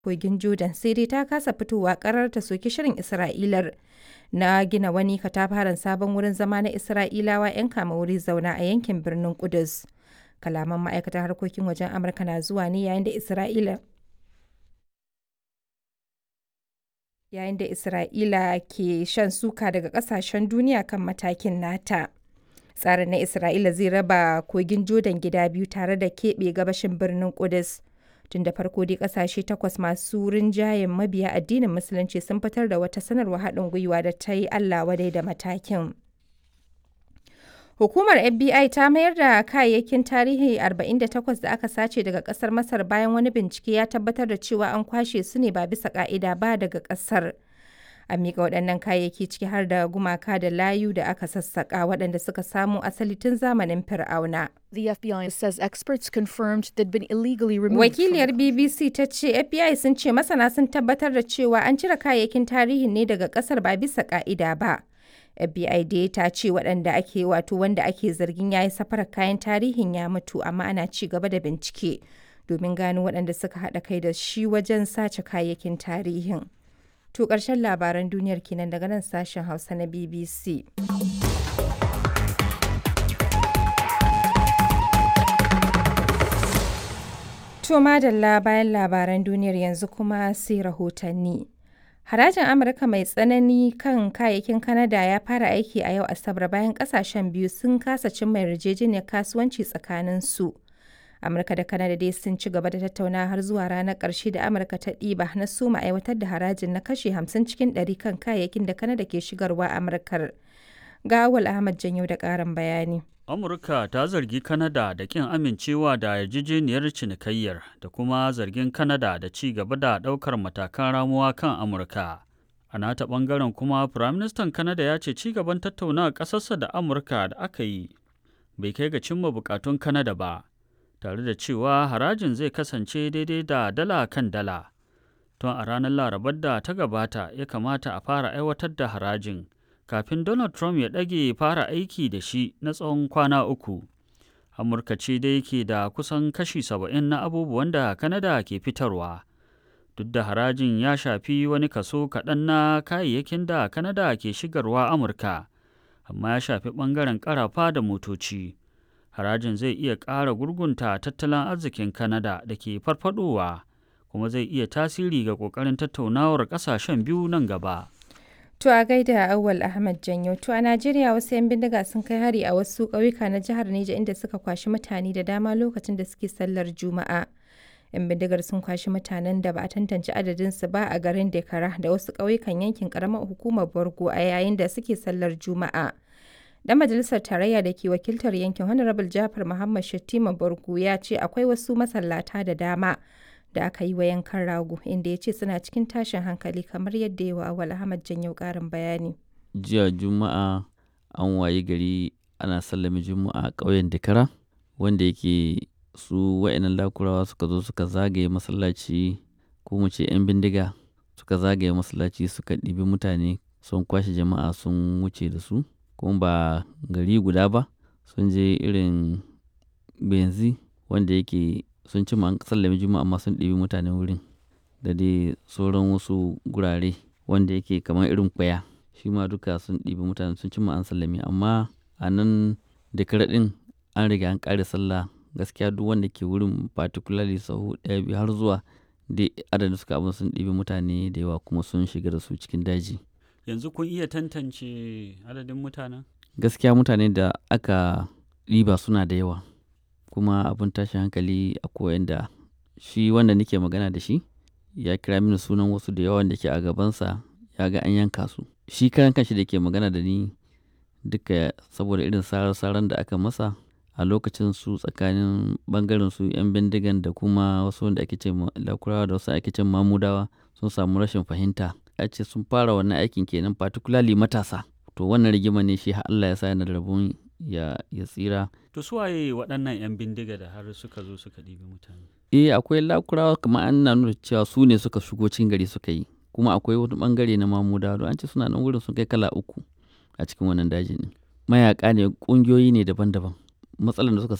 kogin Jordan sai dai ta kasa fitowa karar ta soki shirin Isra'ilar na gina wani katafaren sabon wurin zama na Isra'ilawa 'yan kama wuri zauna a yankin birnin Kudus. Kalaman ma'aikatar harkokin wajen Amurka na zuwa ne yayin da Isra'ila yayin da Isra'ila ke shan suka daga kasashen duniya kan matakin nata. Tsarin na Isra'ila zai raba kogin Jordan gida biyu tare da keɓe gabashin birnin Kudus. Tun da farko dai kasashe takwas masu rinjayen mabiya addinin Musulunci sun fitar da wata sanarwa haɗin gwiwa da ta yi Allah wadai da matakin. Hukumar FBI ta mayar da kayayyakin tarihi 48 da aka sace daga kasar Masar bayan wani bincike ya tabbatar da cewa an kwashe su ne ba bisa ka'ida ba daga kasar. A miƙa waɗannan kayayyaki ciki har da gumaka da layu da aka sassaƙa waɗanda suka samo asali tun zamanin Fir'auna. The FBI says experts confirmed they'd been illegally removed. Wakiliyar BBC ta ce FBI sun ce masana sun tabbatar da cewa an cire kayayyakin tarihin ne daga ƙasar ba bisa ka'ida ba. FBI dai ta ce waɗanda ake wato wanda ake zargin ya yi safarar kayan tarihin ya mutu amma ana ci gaba da bincike domin gano waɗanda suka haɗa kai da shi wajen sace kayayyakin tarihin. To ƙarshen labaran duniyar kenan daga nan sashen Hausa na BBC. To madalla bayan labaran duniyar yanzu kuma sai rahotanni. Harajin Amurka mai tsanani kan kayayyakin Kanada ya fara aiki a yau Asabar bayan kasashen biyu sun kasa cimma yarjejeniyar kasuwanci tsakanin su. Amurka da Kanada dai sun ci gaba da tattauna har zuwa ranar ƙarshe da Amurka ta ɗiba na suma aiwatar da harajin na kashe 50 cikin 100 kan kayayyakin da Kanada ke shigarwa Amurkar. Ga Awal Ahmad Janyo da ƙarin bayani. Amurka ta zargi Kanada da kin amincewa da yarjejeniyar cinikayyar da kuma zargin Kanada da ci gaba da ɗaukar matakan ramuwa kan Amurka. A nata ɓangaren kuma Firaministan Kanada ya ce ci gaban tattaunawa ƙasarsa da Amurka da aka yi bai kai ga cimma bukatun Kanada ba, tare da cewa harajin zai kasance daidai da dala kan dala. Tun a ranar Larabar da ta gabata ya kamata a fara aiwatar da harajin. kafin Donald Trump ya ɗage fara aiki da shi na tsawon kwana uku. Amurka ce dai ke da kusan kashi saba'in na abubuwan da Kanada ke fitarwa. Duk da harajin ya shafi wani kaso kaɗan na kayayyakin da Kanada ke shigarwa Amurka, amma ya shafi ɓangaren ƙarafa da motoci. Harajin zai iya ƙara gurgunta tattalin arzikin Kanada da ke farfadowa, kuma zai iya tasiri ga ƙoƙarin tattaunawar ƙasashen biyu nan gaba. To a gaida Awal Ahmad Janyo. To a Najeriya wasu 'yan bindiga sun kai hari a wasu ƙauyuka na jihar Neja inda suka kwashi mutane da dama lokacin da suke sallar Juma'a. 'Yan bindigar sun kwashi mutanen da ba a tantance adadinsu ba a garin Dekara da wasu ƙauyukan yankin ƙaramar hukumar Borgo a yayin da suke sallar Juma'a. Dan majalisar tarayya da ke wakiltar yankin Honorable Jafar Muhammad Shattima Borgo ya ce akwai wasu masallata da dama da aka yi wa yankan rago inda ya ce suna cikin tashin hankali kamar yadda yawa awal ahmad janyo karin bayani jiya juma'a an wayi gari ana sallame juma'a a ƙauyen dakara wanda yake su wa'annan lakurawa suka zo suka zagaye masallaci ko mu ce 'yan bindiga suka zagaye masallaci suka ɗibi mutane sun kwashe jama'a sun wuce da su kuma ba gari guda ba sun je irin benzi wanda yake sun ci an sallame juma'a amma sun ɗibi mutanen wurin da dai sauran wasu gurare wanda yake kamar irin kwaya shi ma duka sun ɗibi mutane sun ci an sallame amma a nan da karaɗin an riga an ƙare sallah gaskiya duk wanda ke wurin particularly sahu ɗaya biyu har zuwa da adadin suka abin sun ɗibi mutane da yawa kuma sun shiga da su cikin daji Yanzu kun iya tantance adadin mutanen? gaskiya mutane da aka ɗiba suna da yawa kuma abin tashin hankali a koyan da shi wanda nake magana da shi ya kira mini sunan wasu da yawan da ke a gabansa ya ga an yanka su shi karan kanshi da ke magana da ni duka saboda irin sarar-saran da aka masa a lokacin su tsakanin bangaren su 'yan bindigan da kuma wasu wanda ake ce lakurawa da wasu ake ce mamudawa sun samu rashin fahimta ya ce sun fara wannan aikin kenan particularly matasa to wannan rigima ne shi Allah ya sa yana da rabon ya, ya tsira To su waye waɗannan 'yan bindiga da har suka zo suka ɗibi mutane? eh akwai lakurawa kamar an na nuna cewa su ne suka shigo cikin gari suka yi kuma akwai wani bangare na mamudawa don an ce suna nan wurin sun kai kala uku a cikin wannan dajin ne mayaka ne ƙungiyoyi ne daban-daban matsalar da suka